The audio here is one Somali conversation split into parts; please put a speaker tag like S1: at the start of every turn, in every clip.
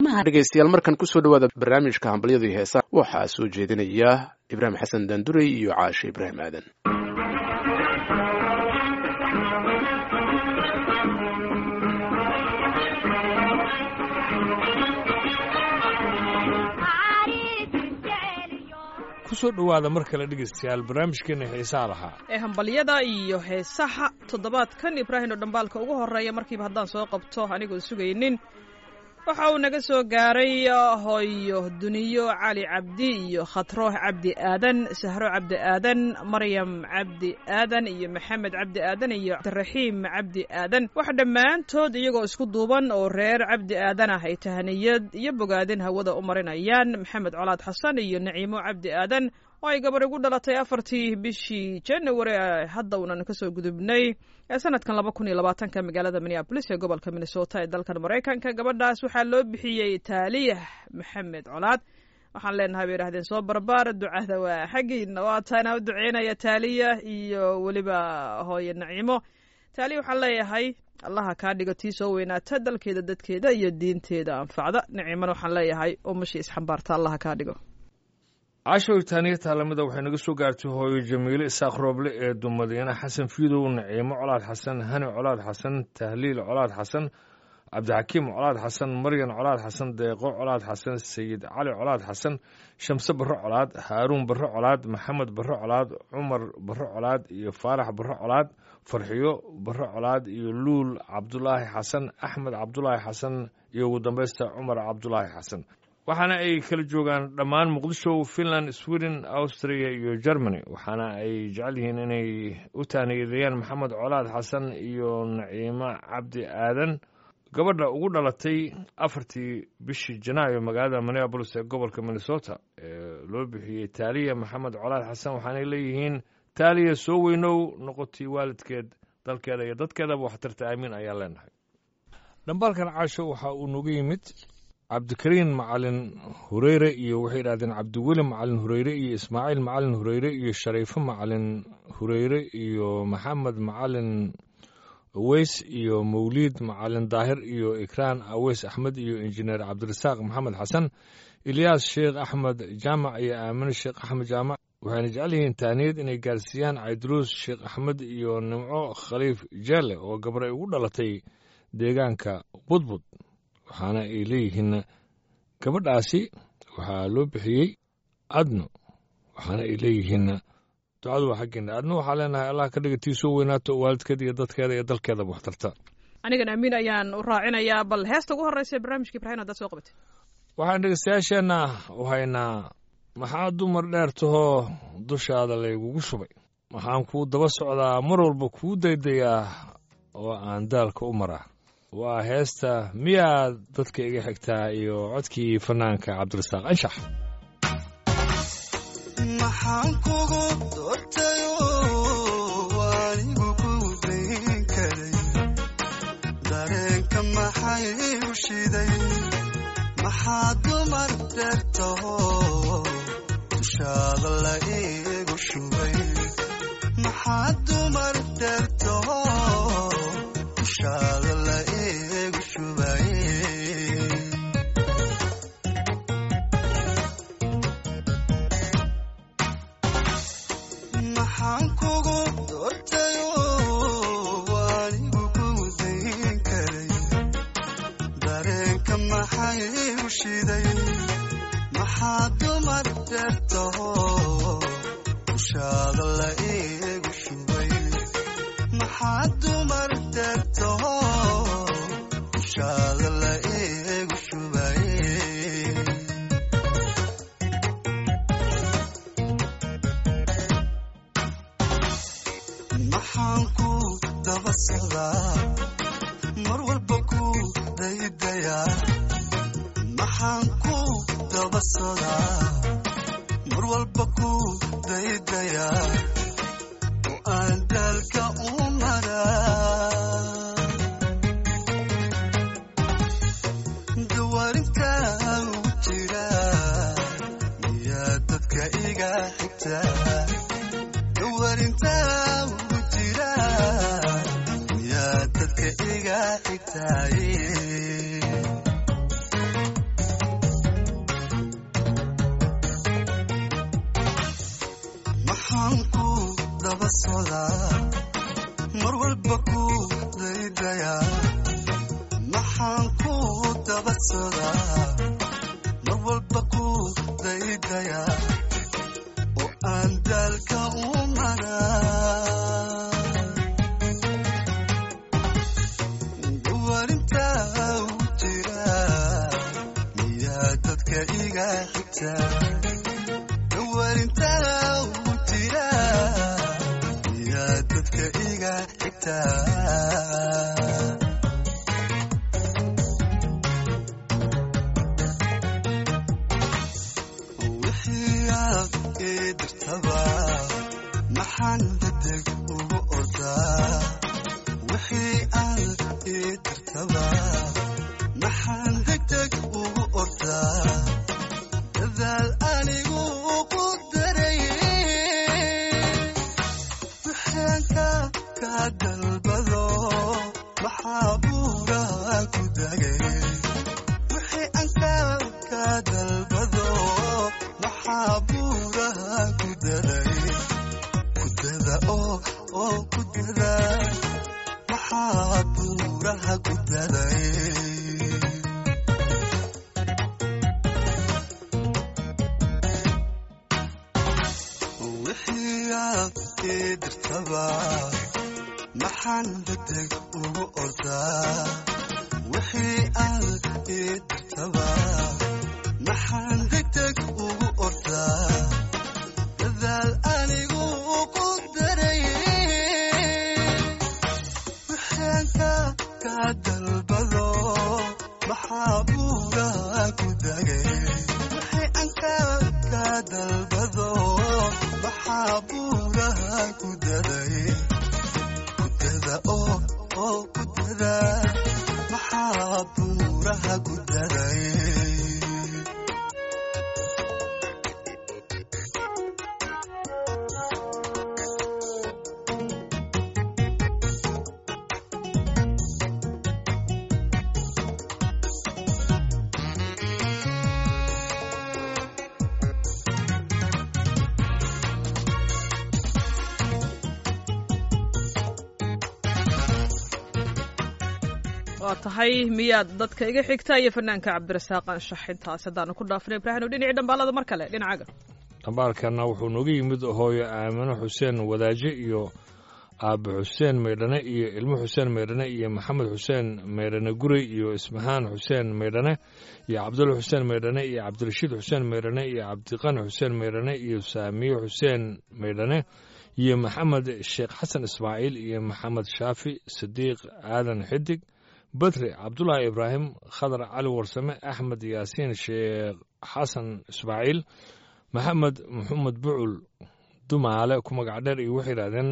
S1: qiimaha
S2: dhegaystayaal markan kusoo dhawaada barnaamijka hambalyada iyo heesaha waxaa soo jeedinaya ibraahim xasan daanduray iyo caashe ibraahim aadan
S3: kusoo dhowaada mar kale dhegaystayaal barnaamijkeena xiisaha lahaa
S4: ee hambalyada iyo heesaha toddobaadkan ibraahim oo dhambaalka ugu horreeya markiiba haddaan soo qabto anigoon sugaynin waxa uu naga soo gaaray hooyo duniyo cali cabdi iyo khatrooh cabdi aadan sahro cabdi aadan maryam cabdi aadan iyo maxamed cabdi aadan iyo cabdiraxiim cabdi aadan wax dhammaantood iyagoo isku duuban oo reer cabdi aadan ah ay tahaniyad iyo bogaadin hawada u marinayaan maxamed colaad xasan iyo naciimo cabdi aadan oo ay gabar igu dhalatay afartii bishii january hadda uunan kasoo gudubnay ee sanadkan laba kun iyo labaatanka magaalada minneabolis ee gobolka minnesota ee dalkan maraykanka gabadhaas waxaa loo bixiyey taaliyah maxamed colaad waxaan leenahay bay yidhahdeen soo barbaar ducada waa xaggiina waataana u duceynaya taaliya iyo weliba hooye naciimo taaliya waxaan leeyahay allaha kaa dhigo tii soo weynaata dalkeeda dadkeeda iyo diinteeda anfacda naciimana waxaan leeyahay umashii isxambaarta allaha kaa dhigo
S3: cashow taaniya taalamida waxay naga soo gaartay hooyo jamiile isaaq rooble ee dumadiina xasan fiidow naciimo colaad xasan hani colaad xasan tahliil colaad xasan cabdixakiim colaad xasan maryan colaad xasan deeqo colaad xasan sayid cali colaad xasan shamse barre colaad haaruun barre colaad maxamed barre colaad cumar barre colaad iyo faarax barre colaad farxiyo barre colaad iyo luul cabdulaahi xasan axmed cabdulaahi xasan iyo ugu dambaysta cumar cabdulaahi xasan waxaana ay kala joogaan dhammaan muqdisho finland sweden austria iyo germany waxaana ay jecel yihiin inay u taaniyadeeyaan maxamed colaad xasan iyo naciimo cabdi aadan gabadha ugu dhalatay afartii bishii janaayo magaalada minneabolis ee gobolka minnesota ee loo bixiyey taaliya maxamed colaad xasan waxaanay leeyihiin taaliya soo weynow noqotay waalidkeed dalkeeda iyo dadkeedaba waxtarta aamiin ayaan leenahay dhambaalkan caasho waxa uu nooga yimid cabdikariin macalin hureyre iyo waxay yidhahdeen cabdiweli macalin hureyre iyo ismaaciil macalin hureyre iyo shariifo macalin hureyre iyo maxamed macalin aweys iyo mawliid macalin daahir iyo ikraan aweys axmed iyo injineer cabdirasaaq maxamed xasan ilyaas sheekh axmed jaamac iyo aamine sheekh axmed jaamac waxayna jecel yihiin taaniyad inay gaarsiiyaan cayduruus sheekh axmed iyo nimco khaliif jeele oo gabar ay ugu dhalatay deegaanka budbud waxaana ay leeyihiin gabadhaasi waxaa loo bixiyey adno waxaana ay leeyihiin ducadu waa xaggeena adno waxaa leenahay allah ka dhiga tii soo weynaato waalidkeeda iyo dadkeeda iyo dalkeedaba waxtarta
S4: anigan amiin ayaan u raacinayaa bal heesta ugu horreysa barnaamijka ibrahim haddaad soo qabatay
S3: waxaan dhegeystayaasheenna u haynaa maxaa dumar dheer tahoo dushaada laygugu shubay waxaan kuu daba socdaa mar walba kuu daydayaa oo aan daalka u maraa waa heesta miyaad dadka iga xigtaa iyo codkii fanaanka cabdirasaaq anshax
S5: maxaan kugu doortayo anigu ku dayn karay dareenka maxay u shiday maxaa dumar deertaho dushaada la iigu shubay maxaa dumar deertaho dushaada la iigu shubay maxaan kugu doortayo anigu ku dayn karay dareenka maxay u shiday maxaa dumar deertaho dushaada la iigu shubay maxaa dumar deertaho dushaada la iigu shubay maxaan ku daba socdaa mar walba ku daydayaa maxaan ku daba socdaa mar walba ku daydayaa oo aan daalka u maraa dawaarintaa u jira miyaa dadka iga xigtaa dawarintaa ugu jira miyaa dadka iga xigtaaye maxaan ku daba socdaa mar walba ku daydayaa maxaan ku daba socdaa mar walba ku daydayaa oo aan daalka u maraa warintaa u jira miyaa dadka iga xigta warintaa u jira miyaa dadka iga xigta wixii aad ii dirtaba maxaan degdeg ugu ordaa wixii aad ii dirtaba maxaan degdeg ugu ordaa dadaal anigu ugu daray wixaanka ka dalbado maxaa buuraha ku dagay wixii anka ka dalbado maxaa buuraha ku daray kudada oo oo kudada maxaa buuraha ku daray wixii aad ii dirtaba maxaan degdeg ugu ordaa wixii aad ii dirtaba maxaan degdeg ugu ordaa dadaal anigu ugu daray wixaanka ka dalbado maxaa buuraha ku dagay wixii anka ka dalbado maxaa buuraha ku daray kudada oo oo kudada maxaa buuraha ku daray
S4: waa tahay miyaad dadka iga xigta iyo fanaanka cabdirasaaq anshax intaas haddaanu ku dhaafnay ibraahim oo dhinacii dhambaalada mar kale dhinacaga
S3: dhambaalkana wuxuu nooga yimid hooyo aamino xuseen wadaaje iyo aabe xuseen maydhane iyo ilmo xuseen maydhane iyo maxamed xuseen maydhane gurey iyo ismahaan xuseen maydhane iyo cabdulla xuseen maydhane iyo cabdirashiid xuseen maydhane iyo cabdiqani xuseen maydhane iyo saamiye xuseen maydhane iyo maxamed sheekh xasan ismaaciil iyo maxamed shaafi sidiiq aadan xidig badri cabdulaahi ibraahim khadar cali warsame axmed yaasiin sheekh xasan ismaaciil maxamed maxamed bucul dumaale ku magac dheer iyo waxay yidhahdeen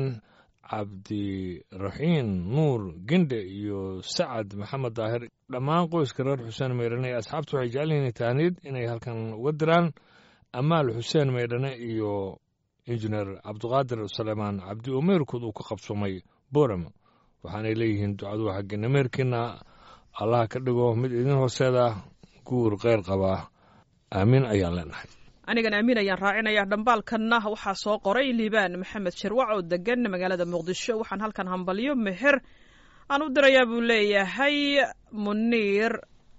S3: cabdiraxiin nuur gendhe iyo sacad maxamed daahir dhammaan qoyska reer xuseen maydhane ee asxaabtu waxay jecel yihiin taaniid inay halkan uga diraan amaal xuseen maydhane iyo injineer cabdiqaadir suleymaan cabdi umeyrkood uu ka qabsoomay boram waxaanay leeyihiin ducadu xaggeena meerkiina allaha ka dhigo mid idin hooseeda guur keyr qabaa aamiin ayaan leenahay
S4: anigan aamin ayaan raacinayaa dhambaalkanna waxaa soo qoray liibaan maxamed shirwac oo degan magaalada muqdisho waxaan halkan hambalyo meher aan u dirayaa buu leeyahay muniir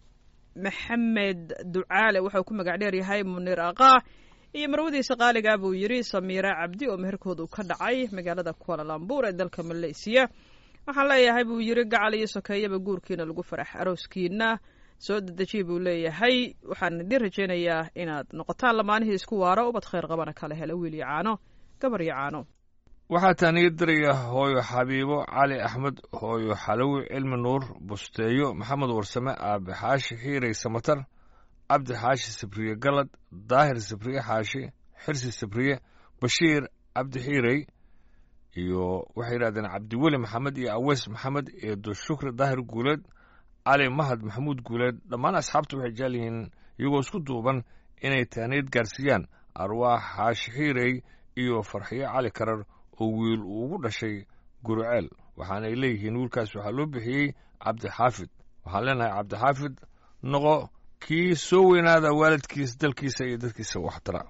S4: maxamed ducaale wuxuu ku magac dheer yahay muniir aqaa iyo marwadiisa qaaligaa buu yidhi samiira cabdi oo meherkoodu ka dhacay magaalada kualalambuur ee dalka maleysiya waxaan leeyahay buu yidhi gacal iyo sokeeyaba guurkiina lagu farax arooskiina soo dedejiya buu leeyahay waxaan idin rajaynayaa inaad noqotaan lamaanihii isku waaro ubad khayr qabana kala hela wiil iyo caano gabar iyo caano
S3: waxaa taaniga diraya hooyo xabiibo cali axmed hooyo xalowi cilmi nuur busteeyo maxamed warsame aabe xaashi xiirey samatar cabdi xaashi sabriye galad daahir sabriye xaashi xirsi sabriye bashiir cabdi xiirey iyo waxay yidhahdeen cabdiweli maxamed iyo aweys maxamed eedo shukri daahir guuleed cali mahad maxamuud guuleed dhammaan asxaabta waxay jecel yihiin iyagoo isku duuban inay taaniid gaarsiiyaan arwaax xaashi xiirey iyo farxiyo cali karar oo wiil uu ugu dhashay guruceel waxaanay leeyihiin wiilkaas waxaa loo bixiyey cabdixaafid waxaan leenahay cabdixaafid noqo kii soo weynaada waalidkiis dalkiisa iyo dadkiisa waxtara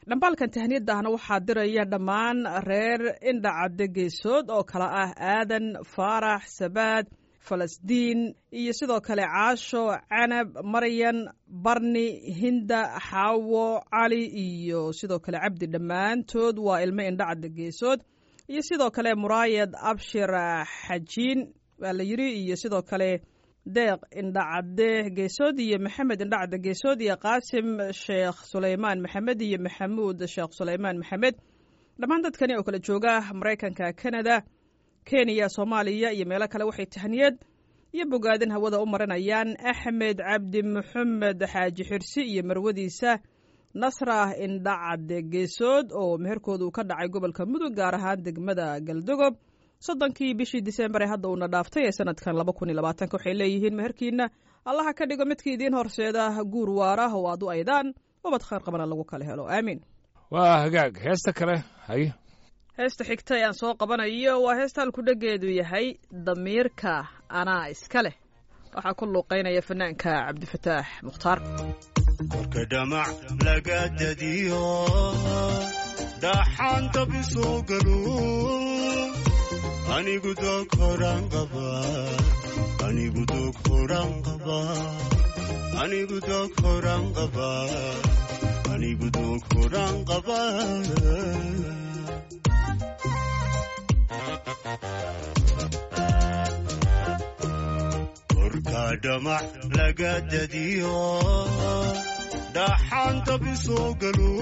S4: dhambaalkan tahniyadahna waxaa diraya dhammaan reer indhacadde geesood oo kale ah aadan faarax sabaad falasdiin iyo sidoo kale caasho canab maryan barni hinda xaawo cali iyo sidoo kale cabdi dhammaantood waa ilmo indhacadde geesood iyo sidoo kale muraayad abshir xajiin waa la yiri iyo sidoo kale deeq indhacadde geesood iyo maxamed indhacadde geesood iyo qaasim sheekh suleymaan maxamed iyo maxamuud sheekh suleymaan maxamed dhammaan dadkani oo kala jooga maraykanka canada kenya soomaaliya iyo meelo kale waxay tahniyad iyo bogaadin hawada u marinayaan axmed cabdi maxamed xaaji xirsi iyo marwadiisa nasra indhacadde geesood oo meherkoodu ka dhacay gobolka mudug gaar ahaan degmada galdogob soddonkii bishii disembar ee hadda uuna dhaaftay ee sanadkan laba kun iyo labaatanka waxay leeyihiin meherkiina allaha ka dhigo midkii idiin horseeda guur waara oo aad u aydaan ubad khayr qabana lagu kala helo aamiin
S3: waa hagaag heesta kale haye
S4: heesta xigta ee aan soo qabanayo waa heesta halkudhegeedu yahay damiirka anaa iska leh waxaa ku luuqaynaya fanaanka cabdifataax mukhtaar
S5: korka dhamac laga dadiyo dhaxaanta bisoo galo anigu doog horaan qaba anigu doog horaan qaba anigu doog horaan qaba anigu doog horaan qaba korka dhamac laga dadiyo dhaxaanta bisoo galo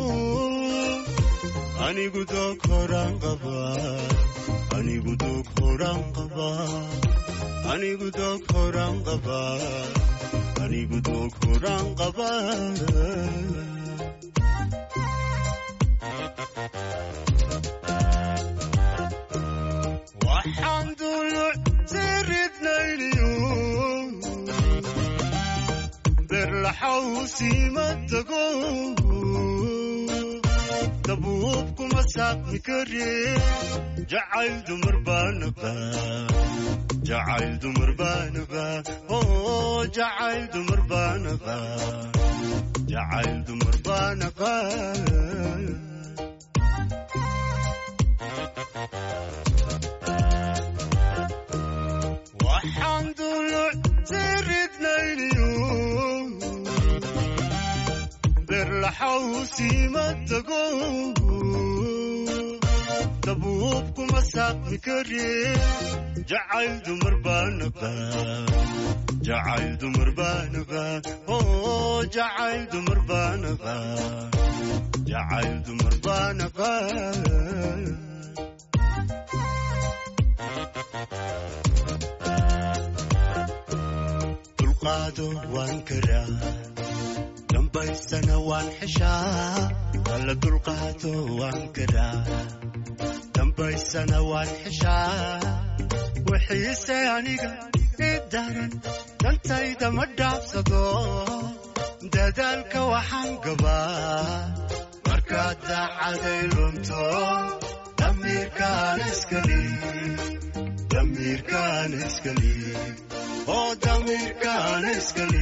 S5: anigu doog horaan qaba anigu doog horaan qaba anigu doog horaan qaba anigu doog horaan qaba waxaan duluc siridnayniyo berlaxawsiima tago dabuubkuma saaqmi kare jacayl dumar baanaba jacayl dumar baanaba oo jacayl dumar baanaba jacayl dumar baanaba waxaan duluc siridnayniyo berlaxawsiima tago dabuubkuma saaqmi kare jacayl dumar baanaba jacayl dumar baanaba oo jacayl dumar baanaba jacayl dumar baanaba dulqaado waan karaa dambaysana waan xeshaa alla dulqaado waan karaa dambaysana waan xeshaa wixiise aniga i daran dantayda ma dhaafsado dadaalka waxaan gabaa markaad daacaday lunto damiirkaan iskali damiirkaan iskali oo damiirkaan iskali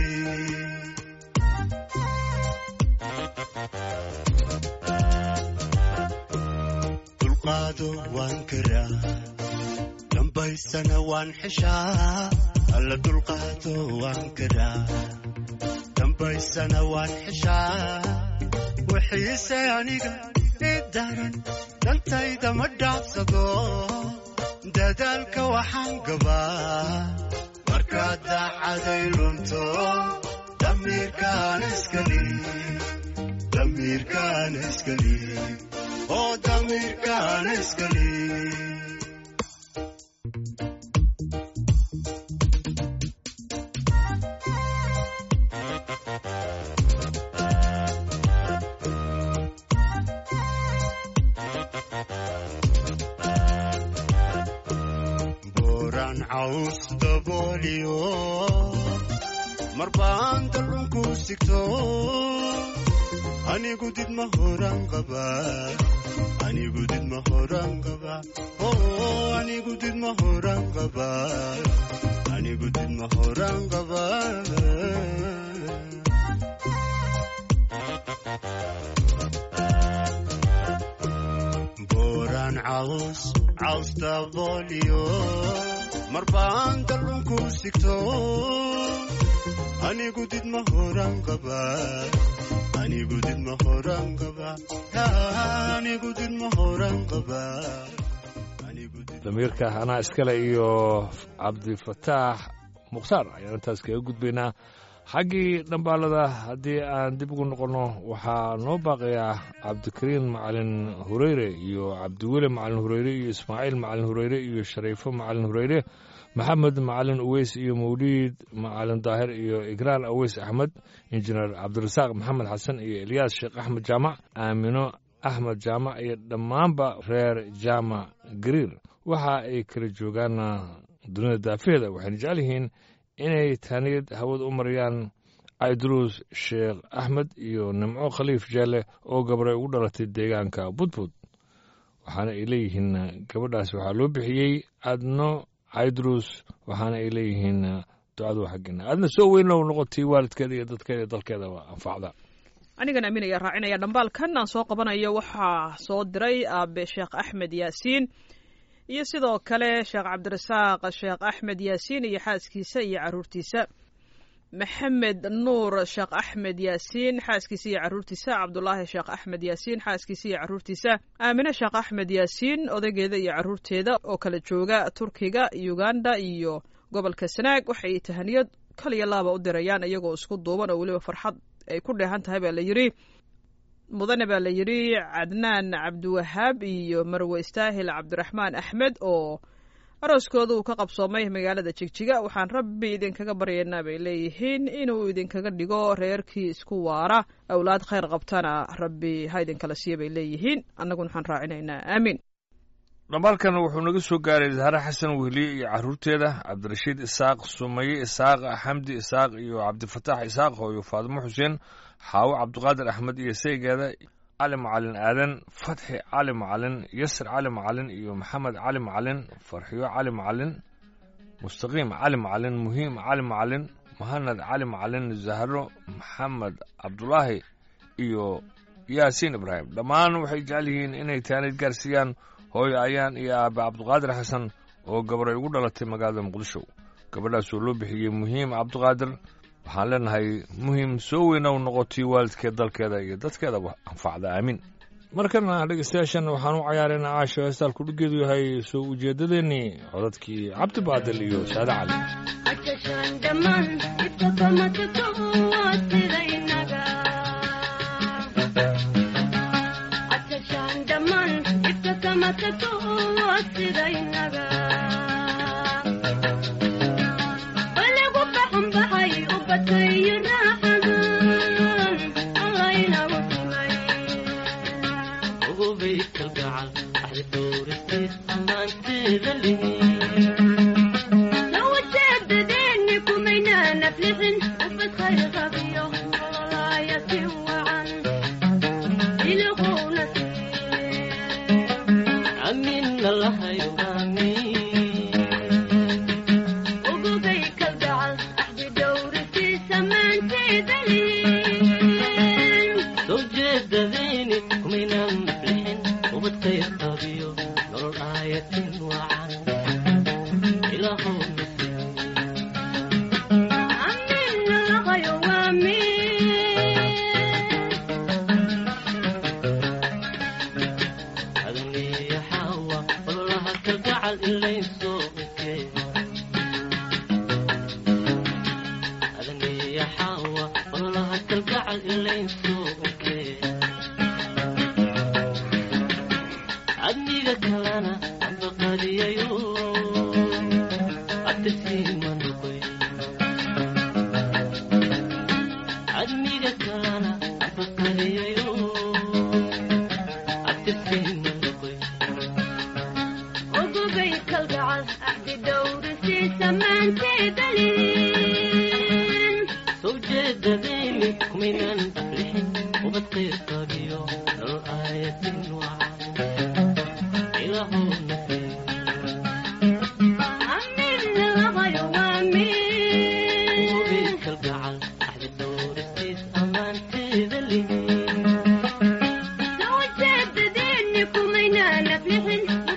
S5: dulqaado waan karaa dambaysana waan xeshaa alla dulqaado waan karaa dambaysana waan xeshaa wixiise aniga i daran dantayda ma dhaafsado dadaalka waxaan gabaa markaad daacaday lunto damiirkaan iskali damiirkaan iskali oo damiirkaan iskali booraan caws dabooliyo marbaan dallunku sigto anigu did ma horan qaba anigu did ma horan qaba oo anigu did ma horan qaba anigu did ma horan qaba caws caws dabooliyo mar baan dallunku sigto anigu didma horan qaba anigu didma horan qaba anigu didma horan qaba anigu did
S3: damiirka anaa iskale iyo cabdifataax mukhtaar ayaan intaas kaga gudbaynaa xaggii dhambaalada haddii aan dib ugu noqonno waxaa noo baaqayaa cabdikariin macalin hureyre iyo cabdiweli macalin hureyre iyo ismaaciil macalin hureyre iyo shariifo macalin hureyre maxamed macalin uweys iyo mawliid macalin daahir iyo igraan aweys axmed injineer cabdirasaaq maxamed xasan iyo elyaas sheekh axmed jaamac aamino axmed jaamac iyo dhammaanba reer jaamac gariir waxa ay kala joogaan dunida daafaheeda waxayna jecel yihiin inay taaniyad hawada u mariyaan aydruus sheekh axmed iyo nimco khaliif jeelle oo gabray ugu dhalatay deegaanka budbud waxaana ay leeyihiin gabadhaas waxaa loo bixiyey adno aydruus waxaana ay leeyihiin ducadu xaggina aadna soo weynow noqotay waalidkeeda iyo dadkeeda iyo dalkeedaba anfacda
S4: anigan aamin ayaa raacinaya dhambaalkan aan soo qabanayo waxaa soo diray aabe sheekh axmed yaasiin iyo sidoo kale sheekh cabdirasaaq sheekh axmed yaasiin iyo xaaskiisa iyo caruurtiisa maxamed nuur sheekh axmed yaasiin xaaskiisa iyo caruurtiisa cabdulaahi sheekh axmed yaasiin xaaskiisa iyo caruurtiisa aamine sheekh axmed yaasiin odaygeeda iyo caruurteeda oo kala jooga turkiga uganda iyo gobolka sanaag waxay tahaniyad kaliya laaba u dirayaan iyagoo isku duuban oo weliba farxad ay ku dheehan tahay baa la yidhi mudane baa la yidhi cadnaan cabdiwahaab iyo marwe istaahil cabdiraxmaan axmed oo arooskooda uu ka qabsoomay magaalada jigjiga waxaan rabbi idinkaga baryaynaa bay leeyihiin inuu idinkaga dhigo reerkii isku waara awlaad khayr qabtana rabbi ha idinkala siiya bay leeyihiin annaguna waxaan raacinaynaa aamiin
S3: dhambaalkan wuxuu naga soo gaaray zahre xasan wehliye iyo caruurteeda cabdirashiid isaaq sumaye isaaq xamdi isaaq iyo cabdifataax isaaq hooyo faadimo xuseen xaawo cabdiqaadir axmed iyo saygeeda cali macalin aadan fatxi cali macalin yasir cali macalin iyo maxamed cali macalin farxiyo cali macalin mustaqiim cali macalin muhiim cali macalin muhanad cali macalin zahro maxamed cabdulaahi iyo yaasiin ibraahim dhammaan waxay jecel yihiin inay taanid gaarsiiyaan hooyo ayaan iyo aabe cabdiqaadir xasan oo gabray ugu dhalatay magaalada muqdisho gabadhaas oo loo bixiyey muhiim cabdiqaadir waxaan leenahay muhiim soo weynow noqotay waalidkeed dalkeeda iyo dadkeedaba anfacda aamin markana dhegeystayaashan waxaan u cayaaraynaa caasho heestaalku dhiggeedu yahay soo ujeedadeennii codadkii cabdi baadil iyo saade cali
S1: Thank you.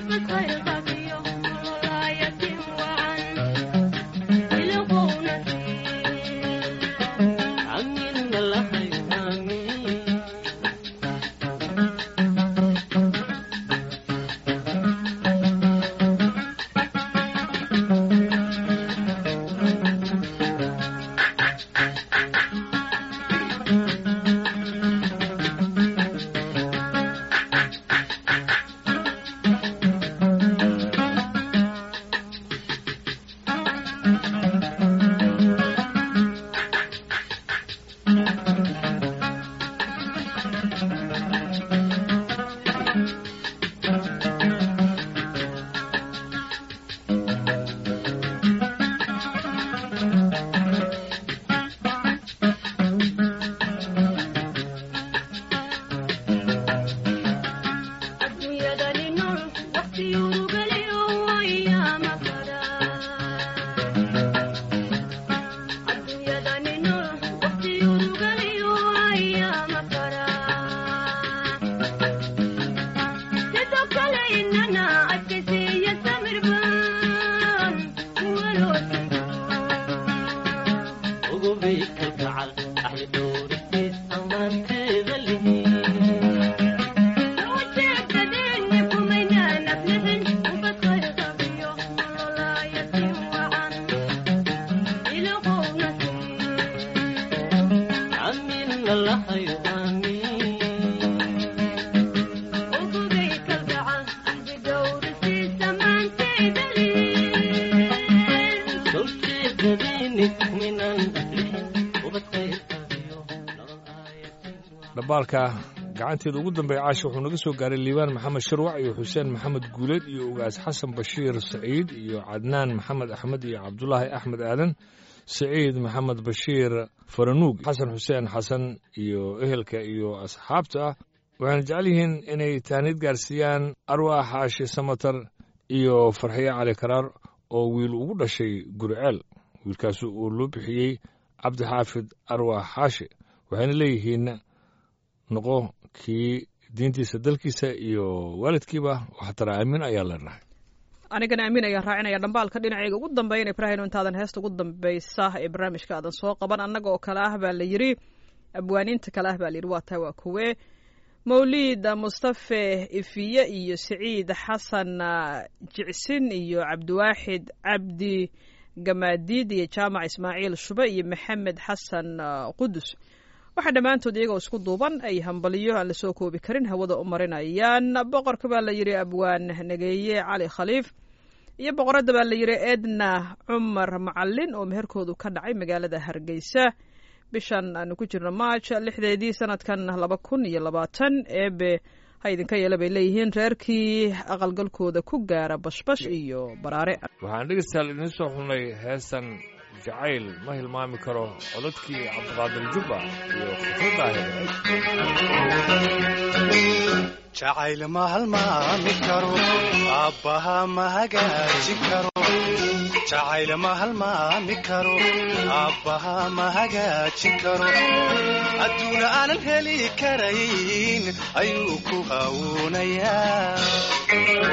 S3: dhambaalka gacanteeda ugu dambeeya caasha wuxuu naga soo gaaray liibaan maxamed sharwac iyo xuseen maxamed guuleed iyo ugaas xasan bashiir saciid iyo cadnaan maxamed axmed iyo cabdulaahi axmed aadan saciid maxamed bashiir faranuug xasan xuseen xasan iyo ehelka iyo asxaabta ah waxayna jecel yihiin inay taaniid gaarsiiyaan arwaax xaashi samatar iyo farxiye cali karaar oo wiil ugu dhashay guriceel wiilkaasi uu loo bixiyey cabdixaafid arwaax xaashi waxayna leeyihiin noqo kii diintiisa dalkiisa iyo waalidkiiba waxtara aamin ayaa leenahay
S4: anigana aamin ayaan raacinaya dhambaalka dhinacayga ugu dambeyn ibraahim intaadan heesta ugu dambeysa ee barnaamijka aadan soo qaban annaga oo kale ah baa la yidri abwaaniinta kale ah baa la yidhi waa taa waa kuwe mawliid mustafe ifiye iyo siciid xasan jicsin iyo cabdiwaaxid cabdi gamaadiid iyo jaamac ismaaciil shube iyo maxamed xasan qudus waxaa dhammaantood iyagoo isku duuban ay hambaliyo aan lasoo koobi karin hawada u marinayaan boqorka baa la yidhi abwaan nageeye cali khaliif iyo boqoradda baa la yidhi edna cumar macalin oo meherkoodu ka dhacay magaalada hargeysa bishan aanu ku jirno maaj lixdeedii sanadkan laba kun iyo labaatan eebe ha idinka yeela bay leeyihiin reerkii aqalgalkooda ku gaara bashbash iyo baraare
S3: waxaan dhegeystayaal idiin soo xulnay heestan jacayl ma hilmaami karo codadkii cabdiqaadir jubba iyo khafradaahir
S5: jacayl ma halmaami karo aabbaha ma hagaajin karo jacayl ma halmaami karo aabbaha ma hagaajin karo adduuna aanan heli karayn ayuu ku hawuunayaa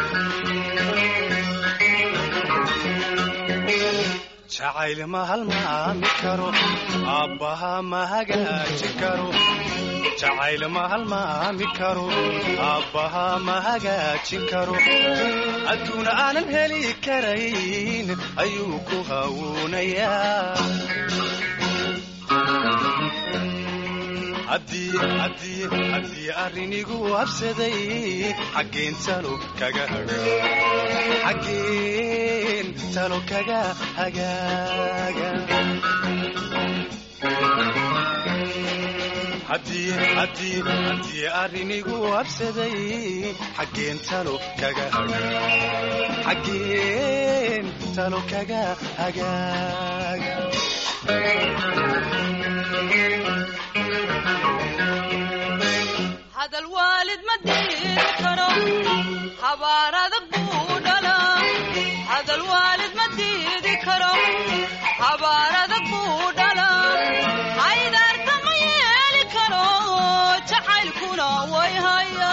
S5: jacayl ma halmaami karo aabbaha ma hagaajin karo jacayl ma halmaami karo aabbaha ma hagaajin karo adduuna aanan heli karayn ayuu ku hawuunayaa haddii arrinigu habsaday xaggeen talo kaga xaggeen talo kaga hagaaga haddii arrinigu habsaday xaggeen talo kaga xaggeen talo kaga hagaaga
S1: hadal waalid ma diidi karo habaar adag buu dhalaa hadal waalid ma diidi karo habaar adag buu dhalaa haydaarta ma yeeli karo jacaylkuna way haya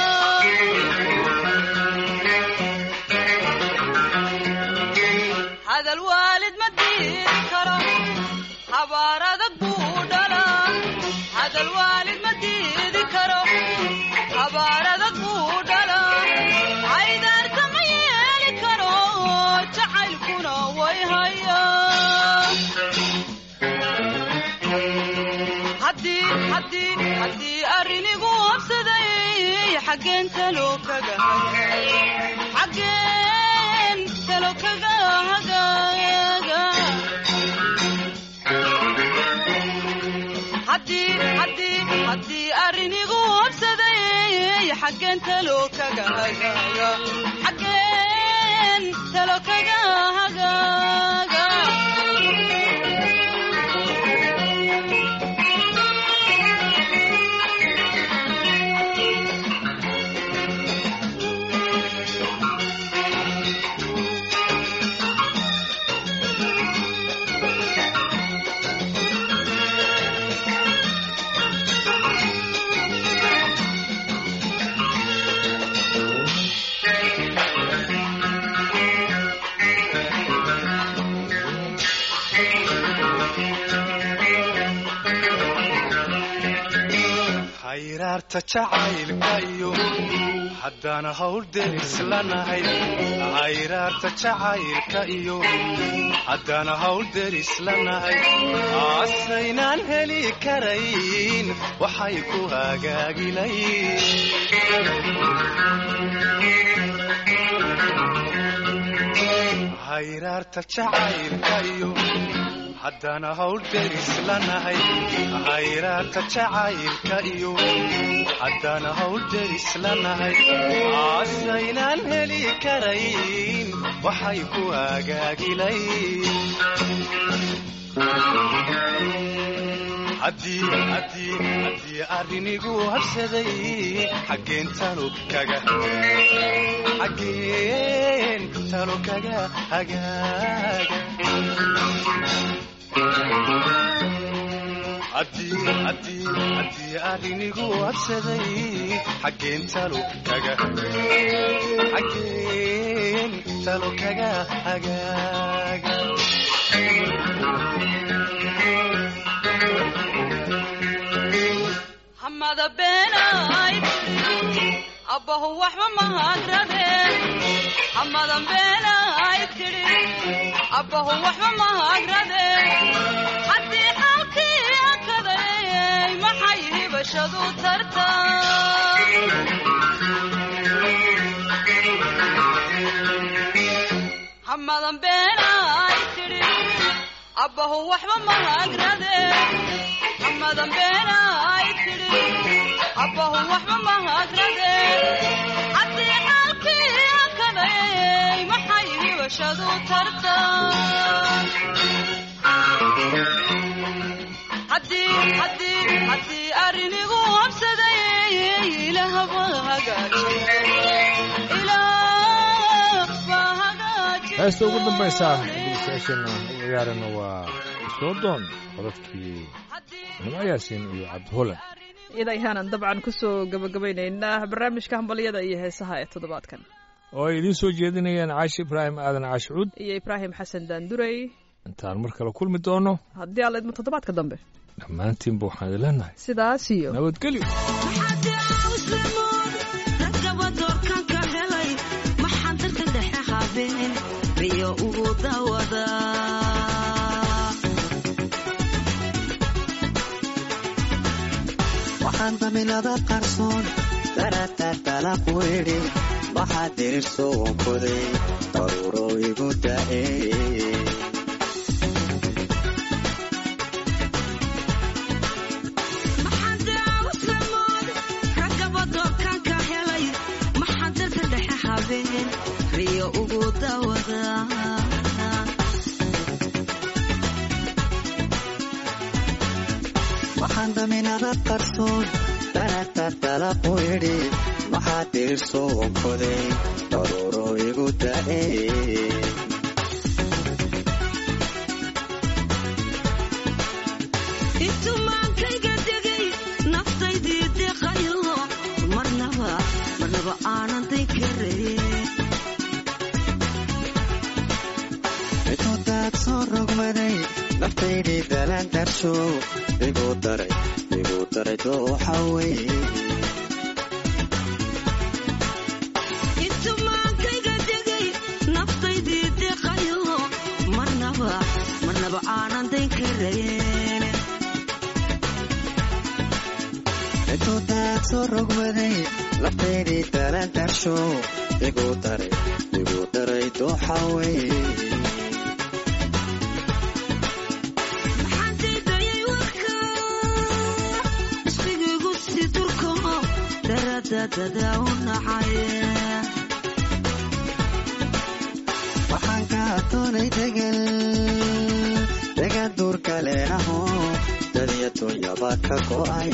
S1: hadal waalid ma diidi karo habaar adag buu dhalaa hadal waalid ma diidi karo habaar adag buu dhalaa haydaarta ma yeeli karo jacaylkuna way haya haddii haddii haddii arrinigu habsaday xaggeen talo kaga xaggeen talo kaga hagaaga haddii haddii haddii arrinigu habsaday xaggeen talo kaga hagaaga xaggeen talo kaga hagaaga
S5: hayraarta jacaylka iyo
S6: haddaan hawl deris lanahay hayraarta jacaylka iyo haddaan hawl deris lanahay asaynaan heli karayn waxay ku hagaagilayn hayraarta jacaylka iyo haddaan hawl deris lanahay hayraarta jacaylka iyo haddaan hawl deris lanahay asaynaan heli karayn waxay ku hagaagilayn haddii haddii haddii arrinigu habsaday xaggeen talo kaga xaggeen talo kaga hagaaga haddii haddii haddii arrinigu habsaday xaggeen talo kaga xaggeen talo kaga hagaaga
S1: hamada beenayd abbahu waxba mahagradeen hamadan beenayd tidhi abbahu waxba mahagradeen haddii xaalkii akadayay maxay hibashadu tarta hamadan beenayd tidhi abbahu waxba mahagradeen hamadan beenayd tidhi abbahu waxba mahagradeen haddii xaalkii akadayay maxay hibashadu tarta haddii haddii haddii arrinigu habsaday ilaahba hagaajiye ilaah baa hagaajiye
S3: heesta ugu dambaysa dhegeystayaasheenna u ciyaarana waa soodoon codadkii nimo yaasiin iyo cabdiholan
S4: iyada ayaanan dabcan kusoo gabagabaynaynaa barnaamijka hambalyada iyo heesaha ee toddobaadkan
S3: oo ay idiin soo jeedinayaan caashi ibraahim aadan caashicuud
S4: iyo ibraahim xasan daandurey
S3: intaan mar kale kulmi doono
S4: haddii alla idmo toddobaadka dambe
S3: dhammaantiinba waxaan idin leenahay
S4: sidaas iyo
S3: nabadgelyo
S7: waxaan daminada qarsoon darataa dalaq weydhi waxaa dirirso wankoday daruuro igu da'e
S8: riyo ugu dawada
S7: waxaan daminada qarsoon darataa dalaq weydhi waxaa dirirso wankoday daruuro igu da'e
S8: intumaankayga degay naftaydii deqayo marnaba marnaba aanan day karayn
S7: intuu daad soo rogmaday naftaydii dalaan darsho igu daray igu daray dooxa weye
S8: intumaankayga degay naftaydii deqayo marnaba marnaba aanan day karayn
S7: intuu daad soo rogmaday naftaydii dalaan darsho igu daray igu daray dooxa weye
S8: maxaan daydayay warka isbigiigu si durko daradadada u nacay
S7: waxaan ka doonay degal degan duurka leenaho dadiya dunyaba ka go'ay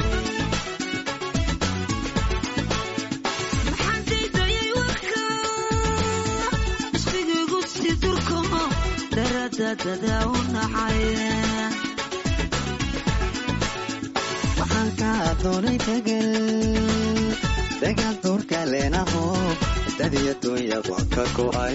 S8: maxaan daydayay warka isbigiigu si durko daradadada u nacay
S7: waxaan ka doonay degal degan duurka leenaho dadiya dunyaba ka go'ay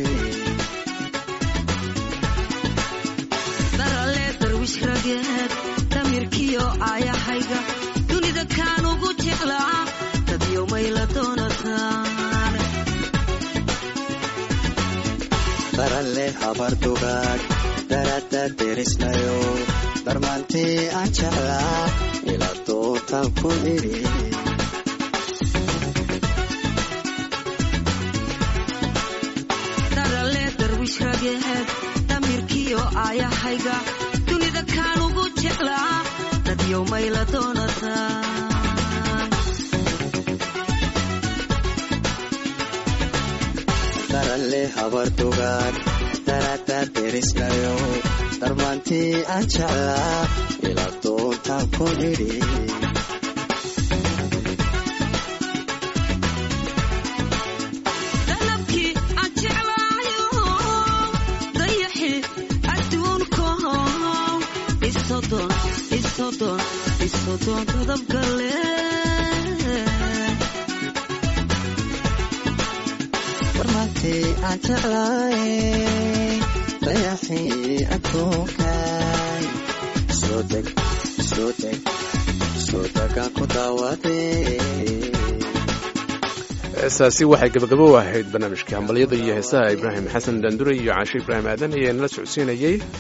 S8: darale darwish rageed damirkiyo aayahayga dunida kaan ugu jeclaa dadyo may la doonataan
S7: habardugaag darada derisnayo darmaantii aan jeclaa ila dootaan ku idhi
S8: darale darwish rageed damirkiyo aayahayga dunida kaan ugu jeclaa dadyow mayla doonataan
S7: daralle habardugaag darada derisnayo darmaantii aan jeclaa ila doontaan ku idhi
S8: dalabkii aan jeclaayo dayaxi adduunkow isodon isodon isodon dadabgale
S7: darmaantii aan jeclaay dayaxii adduunkaay soo deg soo deg soo degaan ku daawadee
S2: heesaasi waxay gabagabo u ahayd barnaamijkii hambalyada iyo heesaha ibraahim xasan daandure iyo caashe ibraahim aadan ayaa nala socodsiinayey